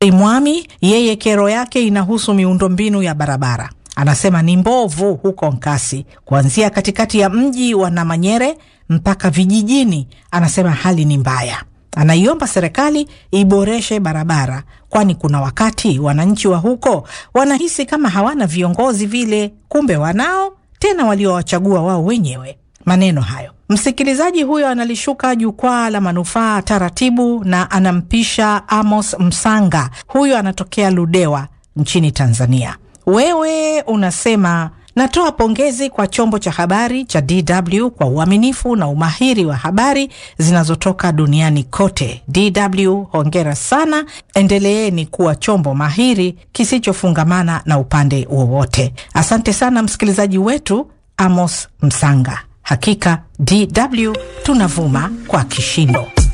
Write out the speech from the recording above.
Mwami yeye kero yake inahusu miundombinu ya barabara. Anasema ni mbovu huko Nkasi, kuanzia katikati ya mji wa Namanyere mpaka vijijini. Anasema hali ni mbaya. Anaiomba serikali iboreshe barabara, kwani kuna wakati wananchi wa huko wanahisi kama hawana viongozi vile, kumbe wanao, tena waliowachagua wao wenyewe. Maneno hayo msikilizaji huyo analishuka jukwaa la manufaa taratibu, na anampisha Amos Msanga. Huyo anatokea Ludewa nchini Tanzania. Wewe unasema natoa pongezi kwa chombo cha habari cha DW kwa uaminifu na umahiri wa habari zinazotoka duniani kote. DW hongera sana, endeleeni kuwa chombo mahiri kisichofungamana na upande wowote. Asante sana msikilizaji wetu Amos Msanga. Hakika DW tunavuma kwa kishindo.